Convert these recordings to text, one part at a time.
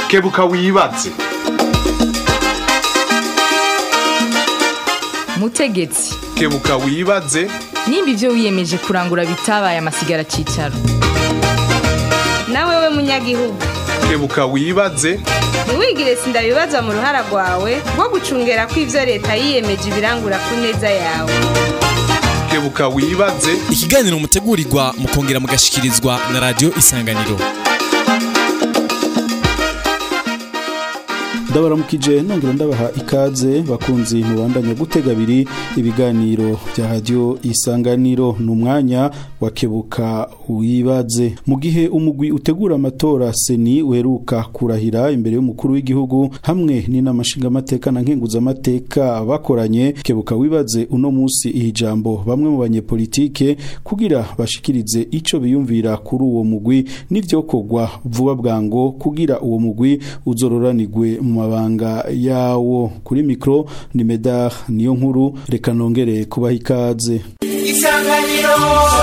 kebuka wibaze mutegetsi kebuka wibaze nimba ibyo wiyemeje kurangura bitabaye amasigara cyicaro nawe we munyagihugu kebuka wibaze ntiwigire sindabibazwa mu ruhara rwawe rwo gucungera ko ibyo leta yiyemeje ibirangura ku neza yawe kebuka wibaze ikiganiro mutegurirwa mukongera mugashikirizwa na radiyo isanganiro ndabaramukije nongera ndabaha ikaze bakunzi mubandanya gutega abiri ibiganiro bya radiyo isanganiro ni umwanya wa kebuka wibaze mu gihe umugwi utegura amatora seni uheruka kurahira imbere y'umukuru w'igihugu hamwe n'inama nshingamateka na nkenguzamateka bakoranye kebuka wibaze uno munsi iyi jambo bamwe mu banyepolitike kugira bashikirize ico biyumvira kuri uwo mugwi n'ivyokorwa vuba bwango kugira uwo mugwi uzororanirwe mu mabanga yawo kuri mikro ni medar niyo nkuru reka nongere kubaha ikaze isanganiro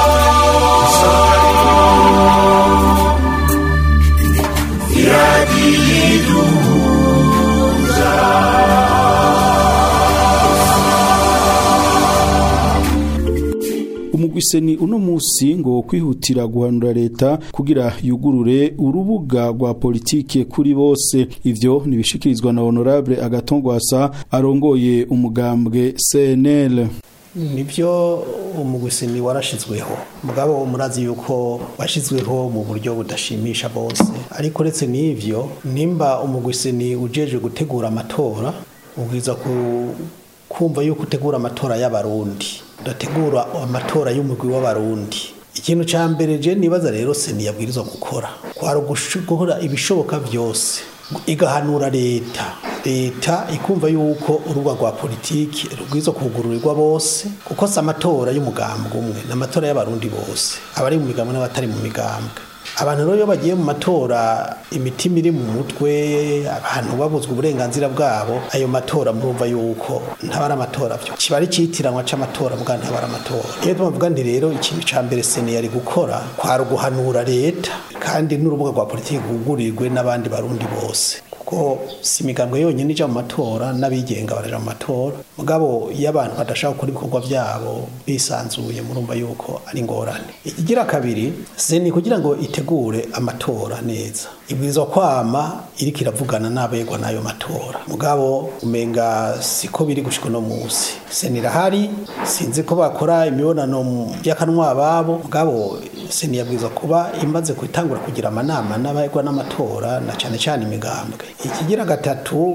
umugwiseni uno musi ngo kwihutira guhanura leta kugira yugurure urubuga rwa politike kuri bose ivyo nibishikirizwa na honorable agatongwasa arongoye umugambwe CNL nibyo umugwiseni warashizweho mugabo murazi yuko washizweho mu buryo budashimisha bose ariko uretse n'ivyo nimba umugwiseni ujeje gutegura amatora ubwiza ku kumva yuko utegura amatora y'abarundi udategura amatora y'umugwi w'abarundi ikintu ca mbere je nibaza rero seni yabwirizwa gukora kwari ugushigura ibishoboka vyose igahanura leta leta ikumva yuko urubuga rwa politiki rubwirizwa kugururirwa bose kuko si amatora y'umugambwe umwe ni amatora y'abarundi bose abari mu migambwe n'abatari mu migambwe abantu rero iyo bagiye mu matora imitima iri mu mutwe abantu babuzwa uburenganzira bwabo ayo matora murumva yuko ntabara amatora byo kiba ari citiranwa c'amatora bwa ntabara amatora iyo tubavuga nti rero ikintu ca mbere sene yari gukora kwari uguhanura leta kandi n'urubuga rwa politiki rwugurirwe n'abandi barundi bose kuko si imigambwe yonyine ija mu matora n'abigenga baraja mu matora mugabo iyo abantu badashaka gukora ibikorwa vyabo bisanzuye murumva yuko ari ingorane ikigira kabiri seni kugira ngo itegure amatora neza ibwirizwa kwama iriko iravugana n'abegwa n'ayo matora mugabo umenga siko biri gushika uno musi seni irahari sinzi ko bakora imibonano y'akanwa babo mugabo seni yabwirizwa kuba imaze gutangura kugira amanama n'abegwa n'amatora na cane cane imigambwe ikigira gatatu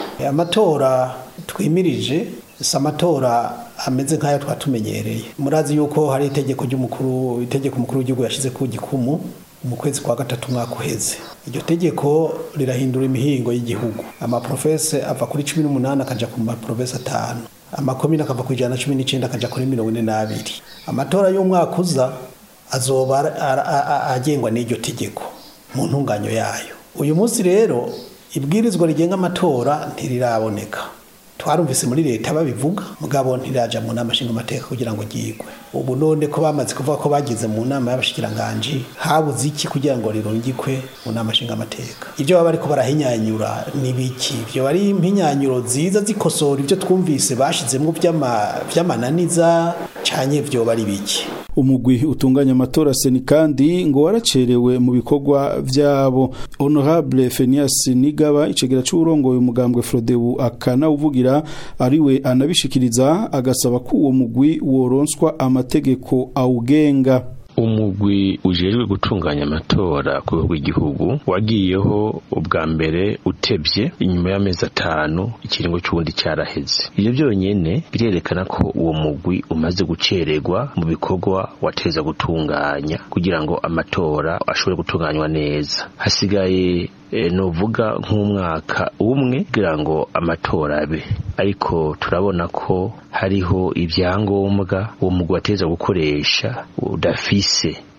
amatora twimirije si amatora ameze nk'ayo twatumenyereye murazi yuko hari itegeko ry'umukuru itegeko umukuru w'igihugu yashize ku gikumu mu kwezi kwa gatatu umwaka uheze iryo tegeko rirahindura imihingo y'igihugu amaprofese ava kuri cumi n'umunani akaja ku maprofese atanu amakomine akava ku ijana na cumi n'icenda akaja kuri mirongo ine n'abiri amatora y'umwaka uza azoba agengwa n'iryo tegeko mu ntunganyo yayo uyu munsi rero ibwirizwa rigenga amatora ntiriraboneka twarumvise muri leta babivuga mugabo ntiraja mu nama nshingamateka kugira ngo ryigwe ubu none ko bamaze kuvuga ko bagize mu nama y'abashikiranganji habuze iki kugira ngo rirungikwe mu nama nshingamateka ibyo baba bariko barahinyanyura ni biki ibyo bari impinyanyuro nziza zikosora ibyo twumvise bashizemwo vy'amananiza canye vyoba ari biki umugwi utunganya amatora seni kandi ngo waracerewe mu bikorwa vyabo honorable Fenias Nigaba icegera c'urongoye umugambwe Frodebu akanawuvugira ariwe anabishikiriza agasaba ko uwo mugwi woronswa amategeko awugenga umugwi ujejwe gutunganya amatora ku rwego rw'igihugu wagiyeho ubwa mbere utebye inyuma y'amezi atanu ikiringo cy'ubundi cyaraheze ibyo byonyine birerekana ko uwo mugwi umaze gucererwa mu bikorwa wateza gutunganya kugira ngo amatora ashobore gutunganywa neza hasigaye nuvuga nk'umwaka umwe kugira ngo amatora abe ariko turabona ko hariho ibyangombwa uwo mugwi wateza gukoresha udafise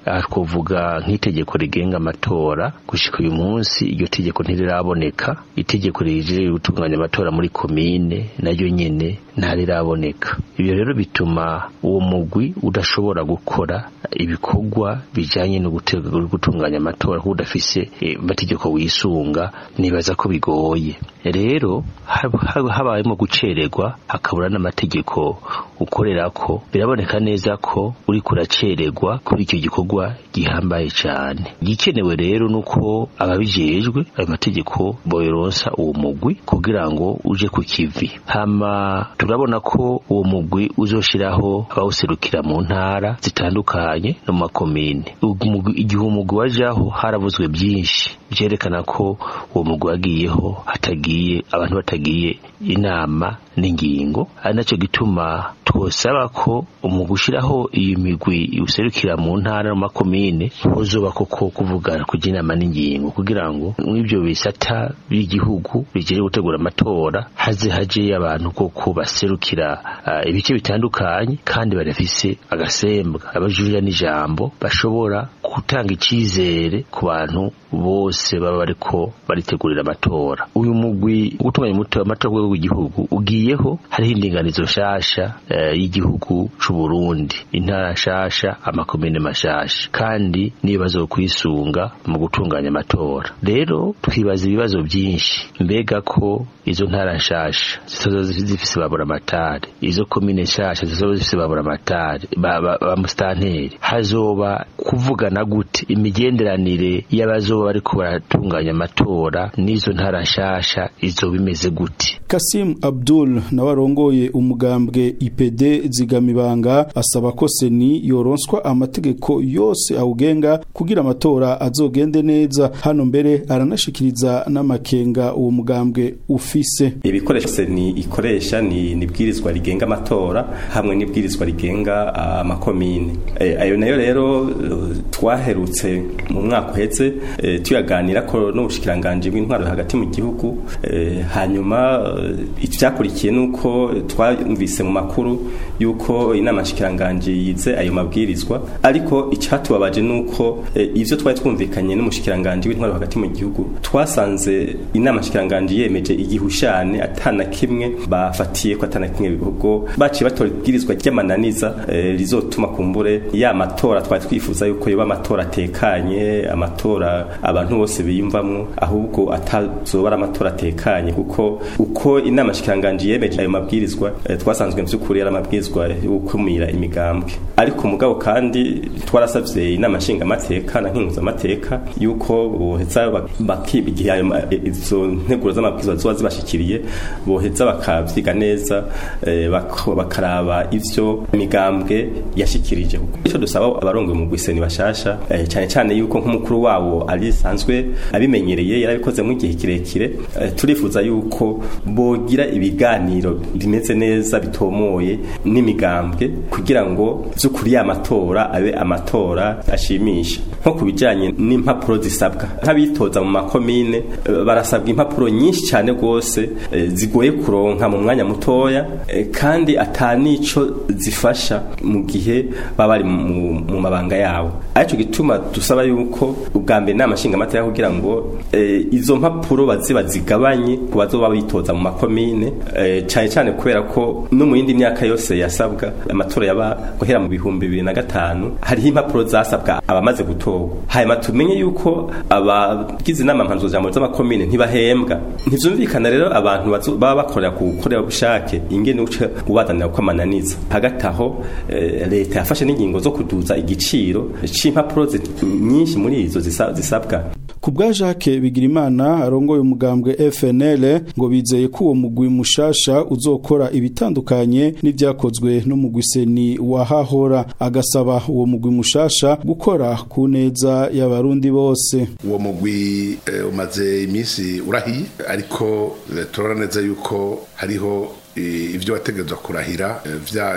aha twovuga nk'itegeko rigenga amatora gushika uyu munsi iryo tegeko ntiriraboneka itegeko rijeje gutunganya amatora muri komine naryo nyene ntariraboneka ibyo rero bituma uwo mugwi udashobora gukora ibikorwa bijanye no gutega- gutunganya amatora kuko udafise eh, amategeko wisunga nibaza ko bigoye rero hab- hab- habayemo gucererwa hakabura n'amategeko ukorerako biraboneka neza ko uri kuracererwa kuri icyo gikorwa gihambaye cyane igikenewe rero nuko ababijejwe ayo mategeko boyoronsa uwo mugwi kugira ngo uje ku kivi hama turabona ko uwo mugwi uzoshiraho abawuserukira mu ntara zitandukanye no mu makomine Umugwi- igihe umugwi wajaho haravuzwe byinshi byerekana ko uwo mugwi wagiyeho hatagiye abantu batagiye inama n'ingingo ari nacyo gituma twosaba ko mu gushyiraho iyi migwi userukira mu ntara no mu makomine hozoba koko kuvugana kujya inama n'ingingo kugira ngo mw'ibyo bisata by'igihugu bigiye gutegura amatora haze haje abantu koko baserukira ah, ibice bitandukanye kandi barafise agasembwa abajurira n'ijambo bashobora gutanga icyizere ku bantu bose baba bariko baritegurira amatora uyu mugwi wo gutunganya umuto- amatora ku rwego rw'igihugu ugiyeho hariho indinganizo nshasha eh, y'igihugu c'u Burundi intara nshasha amakomine mashasha kandi n'ibibazo byo kwisunga mu gutunganya amatora rero twibaza ibibazo byinshi mbega ko izo ntara nshasha zizoza zifise babura amatari izo komine nshasha zizoba zifise babura amatari ba, ba, ba mustanteri hazoba kuvugana gute imigenderanire y'abazoba bariko baratunganya amatora n'izo ntara nshasha izoba imeze gute Kasim Abdul nawe arongoye umugambwe IPD zigamibanga asaba ko seni yoronswa amategeko yose awugenga kugira amatora azogende neza hano mbere aranashikiriza n'amakenga uwo mugambwe ufise ibikoresho seni ikoresha ni nibwirizwa rigenga amatora hamwe n'ibwirizwa rigenga ah, amakomine Eh, ayo nayo rero eh, twaherutse mu mwaka uheze eh, tuyaganira ko n'ubushikiranganje bw'intwaro hagati mu gihugu eh, hanyuma eh, ivyakurikiye nuko twumvise mu makuru yuko inama nshikiranganje yize ayo mabwirizwa ariko icatubabaje nuko eh, ivyo twari twumvikanye n'umushikiranganje w'intwaro hagati mu gihugu twasanze inama nshikiranganje yemeje igihushane atana kimwe bafatiye ko atana kimwe bihugo baciye batora ibwirizwa ry'amananiza eh, rizotuma kumbure ya matora twari twifuza yuko yoba amatora atekanye amatora abantu bose biyumvamwo ahubwo atazoba ari amatora atekanye kuko uko inama nshikiranganje yemeje ayo mabwirizwa eh, twasanzwe mvyukuri ari amabwirizwa yo gukumira imigambwe ariko mugabo kandi twarasavye inama nshingamateka na nkinguzamateka yuko boheza bak- bakiba igihe ayo ma- izo nteguro z'amabwirizwa zoba zibashikiriye boheza bakavyiga neza eh, bak- bakaraba ivyo imigambwe yashikirije ico dusaba abarongoye mu gwiseni bashasha eh, cyane cyane yuko nk'umukuru wabo ari sanzwe abimenyereye yarabikoze mu gihe kirekire eh, turifuza yuko bogira ibiganiro bimeze neza bitomoye n'imigambwe kugira ngo vy'ukuri ya matora abe amatora ashimisha nko ku bijanye n'impapuro zisabwa nk'abitoza mu makomine eh, barasabwa impapuro nyinshi cyane rwose eh, zigoye kuronka mu mwanya mutoya eh, kandi atanico zifasha mu gihe baba bari mu mu mabanga yabo aricyo gituma dusaba yuko ubwa mbere inama nshingamateka kugira ngo eh, izo mpapuro baze bazigabanye ku bazoba bitoza mu makomine eh, cyane cyane kubera ko no mu yindi myaka yose yasabwa amatora yaba guhera mu bihumbi bibiri na gatanu hariho impapuro zasabwa abamaze gutorwa hanyuma tumenye yuko abagize inama mpanzuzamuro z'amakomine ntibahembwa ntivyumvikana rero abantu bazo- baba bakorera ku bukorerabushake ingene uca ubazanira ko amananiza hagati aho eh, leta yafashe n'ingingo zo kuduza igiciro c'impapuro zi- nyinshi muri izo zisa- zisabwa ku bwa Jacques Bigirimana arongoye umugambwe FNL ngo bizeye ko uwo mugwi mushasha uzokora ibitandukanye n'ivyakozwe n'umugwi seni wahahora agasaba uwo mugwi mushasha gukora ku neza y'abarundi bose uwo mugwi eh, umaze iminsi urahiye ariko eh, turabona neza yuko hariho eh, ivyo wategerezwa kurahira eh,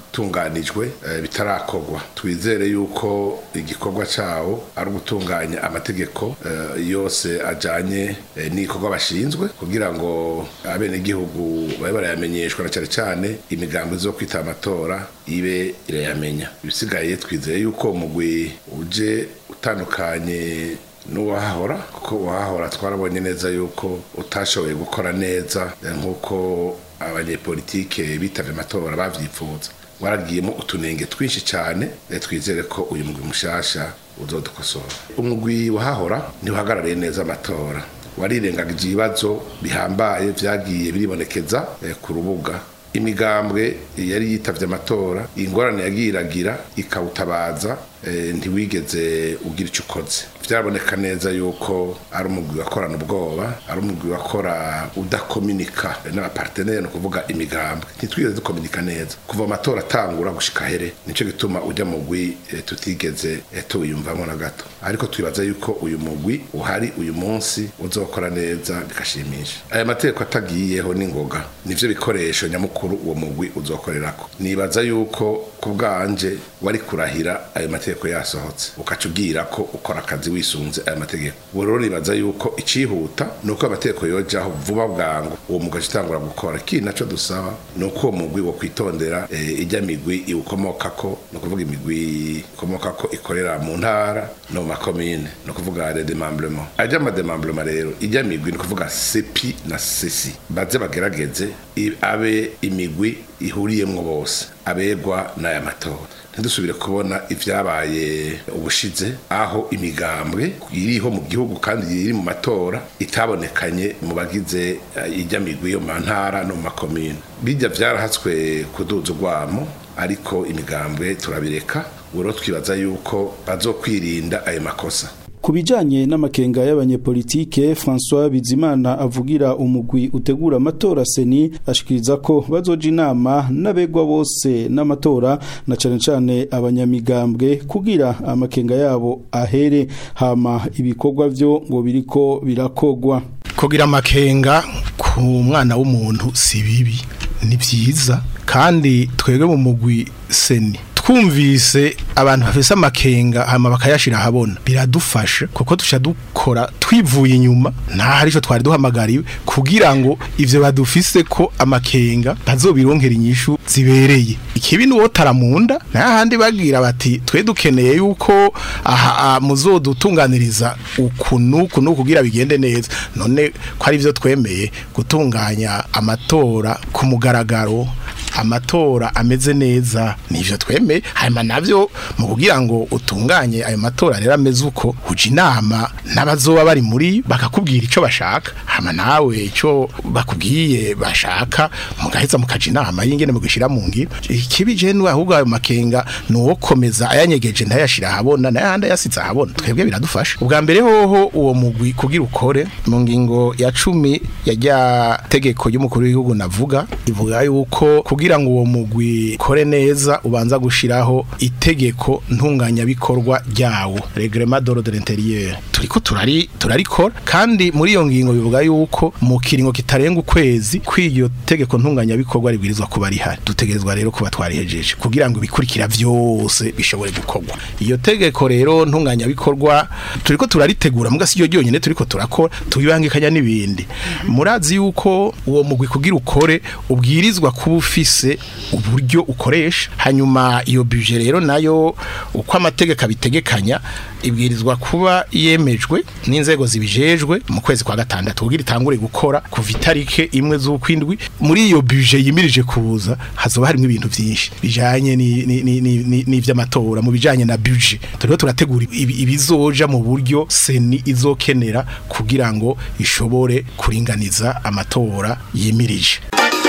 byaratunganijwe eh, bitarakorwa twizere yuko igikorwa cawo ari ugutunganya amategeko eh, yose ajanye eh, n'igikorwa bashinzwe kugira ngo abenegihugu babe barayamenyeshwa na cyane cyane imigambi zo kwita amatora ibe irayamenya ibisigaye twizeye yuko umugwi uje utandukanye n'uwahahora kuko uwahahora twarabonye neza yuko utashoboye gukora neza eh, nk'uko abanyepolitike bitavye amatora bavyifuza waragiyemo utunenge twinshi cyane eh, twizere ko uyu mugwi mushasha uzodukosora umugwi wahahora ntiuhagarariye neza amatora warirengagije ibibazo bihambaye vyagiye biribonekeza eh, ku rubuga imigambwe yari yitavye amatora ingorane yagiye iragira ikawutabaza eh, ntiwigeze ugira icyo ukoze byaraboneka neza yuko ari umugwi wakorana ubwoba ari umugwi wakora udakominika n'abaparteneri ni ukuvuga imigambwe ntitwigeze dukominika neza kuva amatora atangura gushika here nicyo gituma ujya mu mugwi eh, tutigeze eh, tuwiyumvamo na gato ariko twibaza yuko uyu mugwi uhari uyu munsi uzokora neza bigashimisha aya mategeko atagiyeho n'ingoga nivyo bikoresho nyamukuru uwo mugwi uzokorerako nibaza yuko ku bwanje wari kurahira ayo mategeko yasohotse ukaca ubwira ko ukora akazi wisunze aya mategeko ubu rero nibaza yuko icihuta ni uko amategeko yojaho vuba bwangu uwo mugwi aca utangura gukora ikindi naco dusaba ni uko uwo mugwi wo kwitondera eh, ijya migwi iwukomokako ni ukuvuga imigwi ikomokako ikorera mu ntara no mu makomine ni ukuvuga le demembrement ajya amademembrement rero ijya migwi ni ukuvuga sepi na sesi baze bagerageze i- abe imigwi ihuriyemwo bose abegwa n'aya matora ntidusubire kubona ibyabaye ubushize aho imigambwe iriho mu gihugu kandi iri mu matora itabonekanye mu bagize eh, ijya migwi yo mu ntara no mu makomine bijya byarahatswe kuduza urwamo ariko imigambwe turabireka ubu rero twibaza yuko bazokwirinda ayo makosa Ku bijanye n'amakenga y'abanyepolitike François Bizimana avugira umugwi utegura amatora seni ashikiriza ko bazoja inama n'abegwa bose n'amatora na cane cane abanyamigambwe kugira amakenga yabo ahere hama ibikorwa vyo ngo biriko birakogwa kugira amakenga ku mwana w'umuntu si bibi ni byiza kandi twebwe mu mugwi seni twumvise abantu bafise amakenga hama bakayashira ahabona biradufasha kuko tuca dukora twivuye inyuma nta hari ico twari duhamagariwe kugira ngo ivyo badufise ko amakenga bazobironkera inyishu zibereye ikibi ni wotara munda n'ahandi bagira bati twe dukeneye yuko aha aha muzodutunganiriza uku nuku nuku kugira bigende neza none ko ari byo twemeye gutunganya amatora ku mugaragaro amatora ameze neza nivyo twemeye hanyuma navyo mu kugira ngo utunganye ayo matora rero ameze uko uja inama n'abazoba bari muri bakakubwira ico bashaka hama nawe ico bakubwiye bashaka mugaheza mukaja inama y'ingene mugishira mu ngiro ikibi je ni ahubwo ayo makenga nuwo komeza ayanyegeje ntayashira ahabona n'ayandi ayasize ahabona twebwe biradufasha ubwa mbere hoho uwo mugwi kugira ukore mu ngingo ya cumi ya rya tegeko ry'umukuru w'igihugu navuga ivuga yuko kugira ngo uwo mugwi kore neza ubanza gushiraho itegeko ntunganyabikorwa ryawo reglement d'ordre intérieur turiko turari turarikora kandi muri iyo ngingo bivuga yuko mu kiringo kitarenga ukwezi kw'iryo tegeko ntunganyabikorwa ribwirizwa kuba rihari dutegerezwa rero kuba twarihejeje kugira ngo ibikurikira vyose bishobore gukorwa iyo tegeko rero ntunganyabikorwa turiko turaritegura muga siryo ryonyene turiko turakora tubibangikanya n'ibindi murazi yuko uwo mugwi kugira ukore ubwirizwa kuba ufise uburyo ukoresha hanyuma iyo budget rero nayo uko amategeko abitegekanya ibwirizwa kuba yemejwe n'inzego zibijejwe mu kwezi kwa gatandatu kugira itangure gukora kuva itarike imwe z'ukwindwi muri iyo budget yimirije kuza hazoba harimo ibintu byinshi bijanye ni- ni- ni- ni- ni- n'ivy'amatora mu bijanye na budget turiko turategura ibi- ibizoja mu buryo seni izokenera kugira ngo ishobore kuringaniza amatora yimirije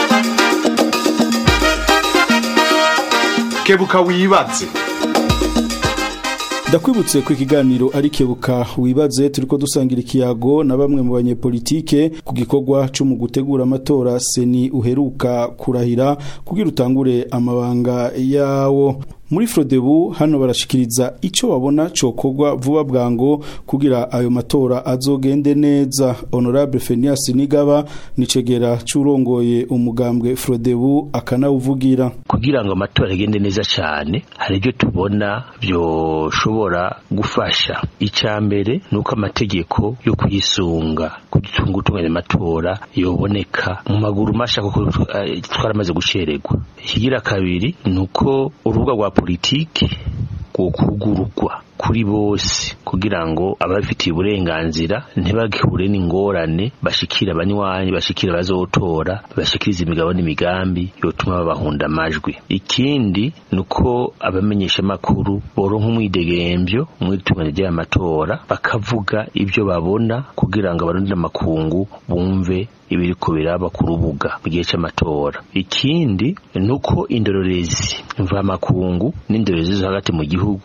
kebuka wibaze Ndakwibutse ku ikiganiro ari kebuka wibaze turiko dusangira ikiyago na bamwe mu banyepolitike ku gikorwa cyo mu gutegura amatora seni uheruka kurahira kugira utangure amabanga yawo muri Frodebu hano barashikiriza ico babona cokorwa vuba bwango kugira ayo matora azogende neza honorable Fenias Nigaba nicegera curongoye umugambwe Frodebu akanawuvugira kugira ngo amatora agende neza cyane hari ibyo tubona byoshobora gufasha icya mbere ni uko amategeko yo kuyisunga kugitunga utunganya amatora yoboneka mu maguru masha kuko eh, twaramaze gucererwa ikigira kabiri ni uko urubuga rwa politiki rwokugururwa kuri bose kugira ngo ababifitiye uburenganzira ntibagihure n'ingorane bashikira abanywanyi bashikira abazotora bashikiriza imigabo n'imigambi yotuma babahunda amajwi ikindi ni uko abamenyesha amakuru boronka umwidegembyo mu itunganya ry'aya matora bakavuga ibyo babona kugira ngo abarondera amakungu bumve ibiriko biraba ku rubuga mu gihe cy'amatora ikindi ni uko indorerezi mvamakungu n'indorerezi zo hagati mu gihugu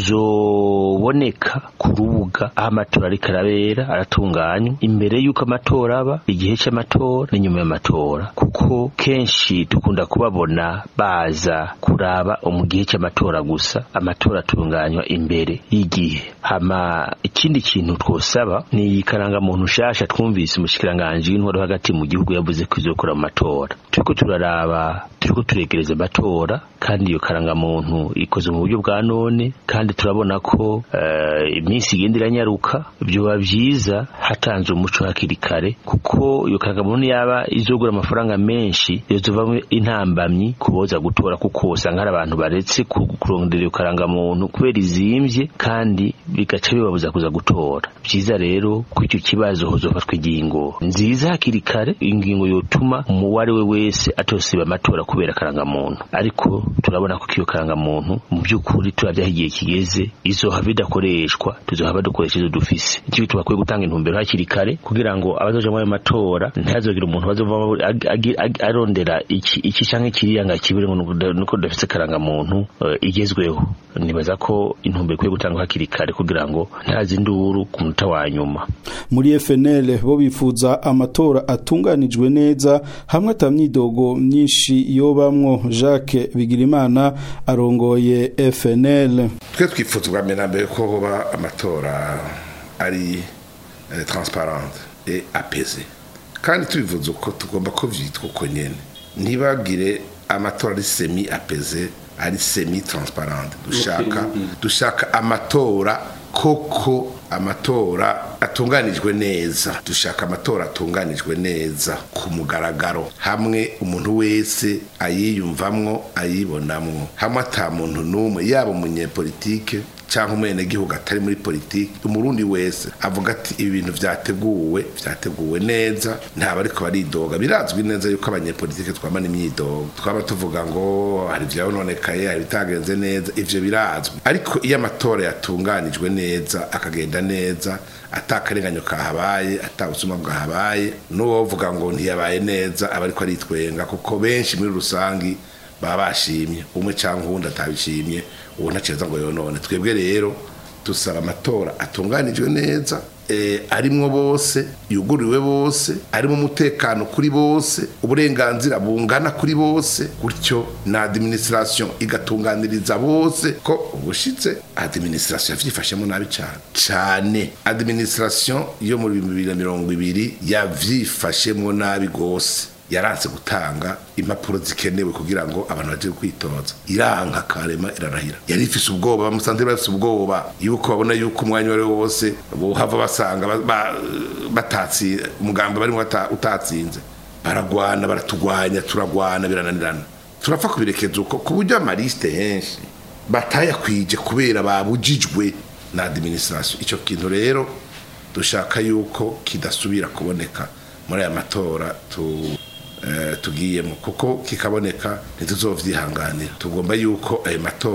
zoboneka ku rubuga aho amatora ariko arabera aratunganywa imbere y'uko amatora aba igihe cy'amatora n'inyuma y'amatora kuko kenshi dukunda kubabona baza kuraba mu gihe cy'amatora gusa amatora atunganywa imbere y'igihe hama ikindi kintu twosaba ni iyi karangamuntu nshasha twumvise umushikiranganji w'intwaro hagati mu gihugu yavuze ko izokora mu matora turiko turaraba turiko turegereza amatora kandi iyo karangamuntu ikoze mu buryo bwa none kandi turabona ko eh, iminsi igenda iranyaruka byoba byiza hatanze umuco hakiri kare kuko iyo karangamuntu yaba izogura amafaranga menshi yozovamo intambamyi kuboza gutora kuko usanga hari abantu baretse ku- kurondera iyo karangamuntu kubera izimvye kandi bigaca bibabuza kuza gutora byiza rero ko icyo kibazo hozofatwa ingingo nziza hakiri kare ingingo yotuma uwo ari we wese atosiba amatora kubera karangamuntu ariko turabona ko iyo karangamuntu mu by'ukuri turabyaho igihe kigeze izohava idakoreshwa tuzohava dukoresha izo dufise nicyo bituma bakwiye gutanga intumbero hakiri kare kugira ngo abazoja muri ayo matora ntihazogire umuntu bazovamo ag- ag- ag- arondera iki iki canke kiriya ngo akibure ngo nuko- nuko dufise karangamuntu eh, igezweho nibaza ko intumbero ikwiye gutangwa hakiri kare kugira ngo ntazi induru ku munota wa nyuma muri FNL bo bifuza amatora atunganijwe neza hamwe atamyidogo myinshi yobamwo Jacques Bigirimana arongoye FNL twe twifuza ubwa mbere na mbere ko hoba amatora ari eh, transparente et apese kandi tubivuze uko tugomba ko vyitwa uko nyene ntibagire amatora ari semi apese ari semi transparente dushaka dushaka amatora koko amatora atunganijwe neza dushaka amatora atunganijwe neza ku mugaragaro hamwe umuntu wese ayiyumvamwo ayibonamwo hamwe ata muntu n'umwe yaba umunyepolitike cyangwa umwenegihugu atari muri politiki umurundi wese avuga ati ibi bintu vyateguwe vyateguwe neza ntaba ariko baridoga birazwi neza yuko abanyepolitike twamana imyidogo twaba tuvuga ngo hari ivyabononekaye hari ibitagenze neza ivyo birazwi ariko iyo amatora yatunganijwe neza akagenda neza atakarenganyo kahabaye atabusuma bwahabaye n'uwovuga ngo ntiyabaye neza aba ariko aritwenga kuko benshi muri rusangi baba bashimye umwe cyangwa uwundi atabishimye uwo ntaceza ngo yonone twebwe rero dusaba amatora atunganijwe neza eh, arimwo bose yuguriwe bose arimo umutekano kuri bose uburenganzira bungana kuri bose gutyo na administration igatunganiriza bose ko ubushitse administration yavyifashemo nabi cyane cyane administration yo muri bibiri na mirongo ibiri yavyifashemo nabi gose yaranse gutanga impapuro zikenewe kugira ngo abantu baje kwitoza iranka karema irarahira yari ifise ubwoba bamusanze bafise ubwoba yuko babona yuko umwanya wari wose bohava basanga ba- ba- batatsi umugambi barimo bata- utatsinze baragwana baratugwanya turagwana birananirana turapfa kubirekeza uko ku buryo amaliste henshi batayakwije kubera babujijwe na administration ico kintu rero dushaka yuko kidasubira kuboneka muri aya matora tu eh, tugiyemo kuko kikaboneka ntituzovyihanganira tugomba yuko ayo matora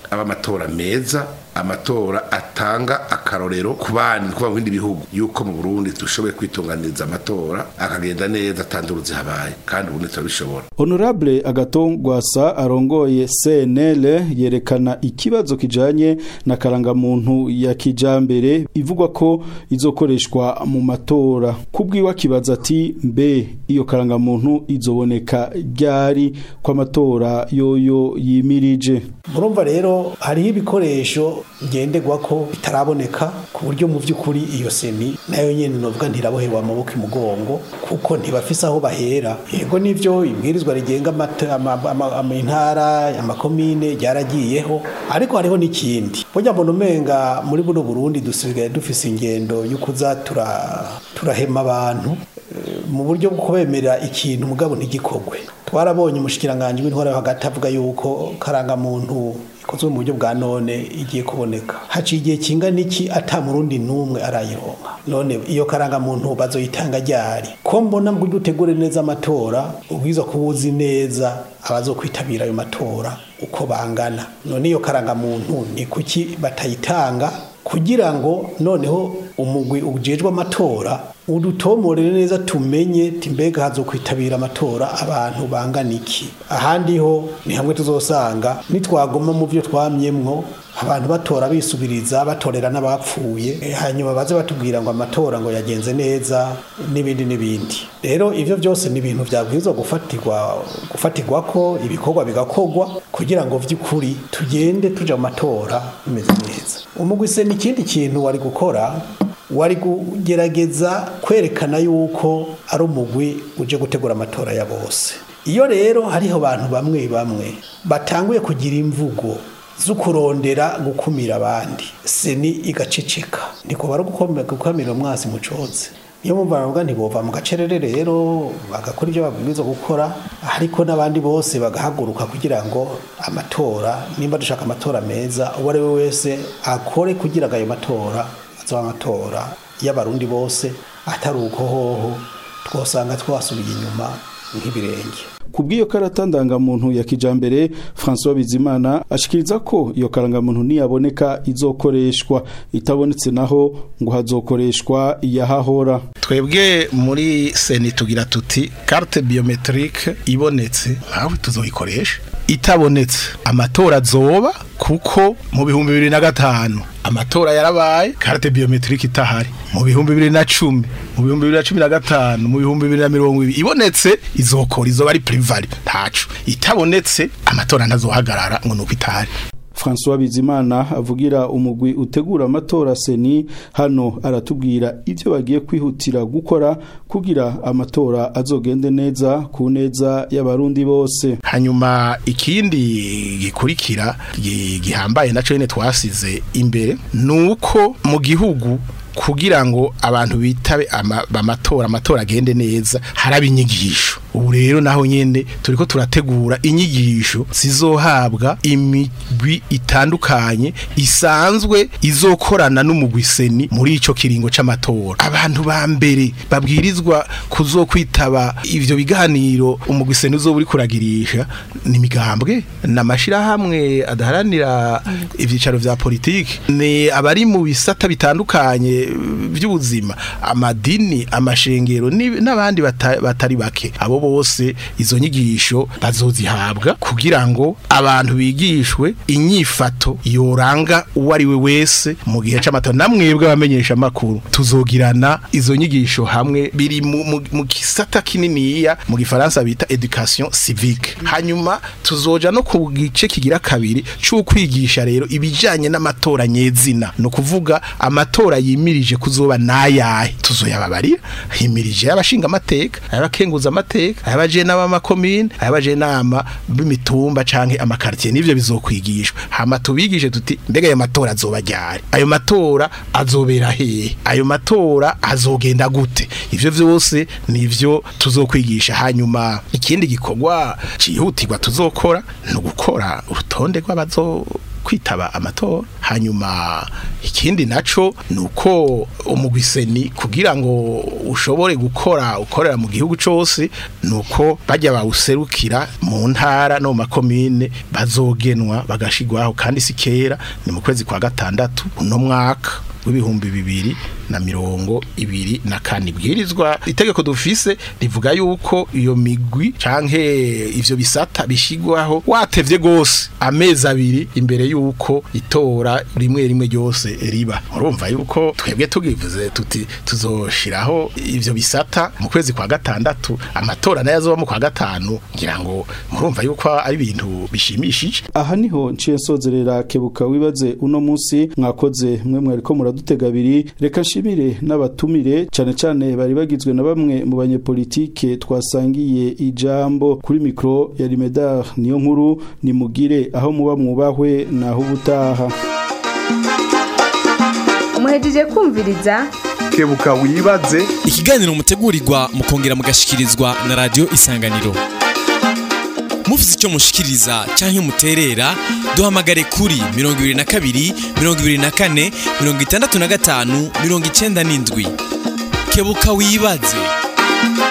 aba amatora meza amatora atanga akarorero ku bandi kuba mu bindi bihugu yuko mu Burundi dushoboye kwitunganiriza amatora akagenda neza atanduruzi habaye kandi ubundi turabishobora Honorable Agatongwasa arongoye CNL yerekana ikibazo kijanye na karangamuntu ya kijambere ivugwa ko izokoreshwa mu matora kubwiwa kibaza ati mbe iyo karangamuntu izoboneka ryari kwa matora yoyo yimirije murumva rero hariho ibikoresho ngenderwa ko bitaraboneka ku buryo mu by'ukuri iyo seni nayo nyene novuga ntirabohewe amaboko imugongo kuko ntibafise aho bahera yego nivyo ibwirizwa rigenga amata- ama- ama- ama- intara amakomine ryaragiyeho ariko hariho n'ikindi burya mbona umenga muri buno Burundi dusigaye dufise ingendo yo kuza tura turahema abantu eh, mu buryo bwo kubemerera ikintu mugabo ntigikogwe twarabonye umushikiranganje w'intwara yo hagati avuga yuko karangamuntu ikozwe mu buryo bwa none igiye kuboneka haciye igihe kingana iki ata murundi n'umwe arayironka none iyo karangamuntu bazoyitanga ryari ko mbona ngo utegure neza amatora ubwiza kuba uzi neza abazokwitabira ayo matora uko bangana none iyo karangamuntu ni kuki batayitanga kugira ngo noneho umugwi ujejwe amatora udutomorere neza tumenye timbega hazo kwitabira amatora abantu bangana iki ahandi ho ni hamwe tuzosanga nitwagoma mu byo twamyemwo abantu batora bisubiriza batorera n'abapfuye eh, hanyuma baze batubwira ngo amatora ngo yagenze neza n'ibindi n'ibindi rero ivyo byose ni ibintu byabwirizwa gufatirwa gufatirwa ko ibikorwa bigakorwa kugira ngo vy'ukuri tugende tuja mu matora bimeze neza umugwi se ni ikindi kintu wari gukora wari kugerageza kwerekana yuko ari umugwi uje gutegura amatora ya bose iyo rero hariho abantu bamwe bamwe batanguye kugira imvugo zo kurondera gukumira abandi seni igaceceka niko bari gukome- gukamira umwasi mucoze niyo mpamvu baravuga ntibova mu gacerere rero bagakora ibyo babwirizwa gukora ariko n'abandi bose bagahaguruka kugira ngo amatora nimba dushaka amatora meza uwo ari we wese akore kugira ngo ayo matora azoba amatora y'abarundi bose atari uko hoho twosanga twasubiye inyuma nk'ibirenge kubw'iyo karata ndangamuntu ya kijambere François Bizimana ashikiriza ko iyo karangamuntu niyaboneka izokoreshwa itabonetse naho ngo hazokoreshwa iyahahora twebwe muri seni tugira tuti carte biometrique ibonetse nawe tuzoyikoresha itabonetse amatora azoba kuko mu bihumbi bibiri na gatanu amatora yarabaye carte biometrique itahari mu bihumbi bibiri na cumi mu bihumbi bibiri na cumi na gatanu mu bihumbi bibiri na mirongo ibiri ibonetse izokora izoba ari privari ntaco itabonetse amatora ntazohagarara ngo nuko itahari François Bizimana avugira umugwi utegura amatora seni hano aratubwira ivyo bagiye kwihutira gukora kugira amatora azogende neza ku neza y'abarundi bose hanyuma ikindi gikurikira gi- gihambaye naco nyene twasize imbere nuko mu gihugu kugira ngo abantu bitabe ama- amatora amatora agende neza haraba inyigisho ubu rero naho nyene turiko turategura inyigisho zizohabwa imigwi itandukanye isanzwe izokorana n'umugwiseni muri ico kiringo c'amatora abantu ba mbere babwirizwa kuzokwitaba ivyo biganiro umugwiseni uzoba uri kuragirisha ni imigambwe n'amashirahamwe adaharanira ivyicaro vya politiki ni abari mu bisata bitandukanye by'ubuzima amadini amashengero ni- n'abandi bata- batari bake abo bose izo nyigisho bazozihabwa kugira ngo abantu bigishwe inyifato yoranga uwo ari we wese mu gihe c'amatora namwebwe abamenyesha amakuru tuzogirana izo nyigisho hamwe biri mu, mu, mu kisata kininiya mu gifaransa bita education civique hanyuma tuzoja no ku gice kigira kabiri c'ukwigisha rero ibijanye n'amatora nyezina no kuvuga amatora yimirije kuzoba nayahe tuzoyababarira himirije y'abashinga amateka ayabakenguza amateka ayabaje n'abamakomine ayabaje nama b'imitumba canke amakartier nivyo bizokwigishwa hama tubigishe tuti mbega ayo matora azoba ryari ayo matora azobera hehe ayo matora azogenda gute ivyo vyose nivyo tuzokwigisha hanyuma ikindi gikorwa cihutirwa tuzokora no gukora urutonde rw'abazo kwitaba amatora hanyuma ikindi naco nuko umugwiseni kugira ngo ushobore gukora ukorera mu gihugu cose nuko bajya bawuserukira mu ntara no mu makomine bazogenwa bagashigwaho kandi si kera ni mu kwezi kwa gatandatu uno mwaka w'ibihumbi bibiri na mirongo ibiri na kane bwirizwa itegeko dufise rivuga yuko iyo migwi canke ivyo bisata bishigwaho watevye gose amezi abiri imbere yuko itora rimwe rimwe ryose riba urumva yuko twebwe tugivuze tuti tuzoshiraho ivyo bisata mu kwezi kwa gatandatu amatora nayo azoba mu kwa gatanu ngira ngo murumva yuko ari ibintu bishimishije aha niho nciye nsozerera kebuka wibaze uno munsi mwakoze mwe mwariko muradutega abiri reka nshimire n'abatumire cyane cyane bari bagizwe na bamwe mu banyepolitike twasangiye ijambo kuri mikro ya Rimedar niyo nkuru nimugire aho muba mwubahwe naho ubutaha muhejeje kumviriza kebuka wibaze ikiganiro mutegurirwa mukongera mugashikirizwa na radio isanganiro mufite icyo mushikiriza cyangwa muterera duhamagare kuri 22 24 65 97 kebuka wibaze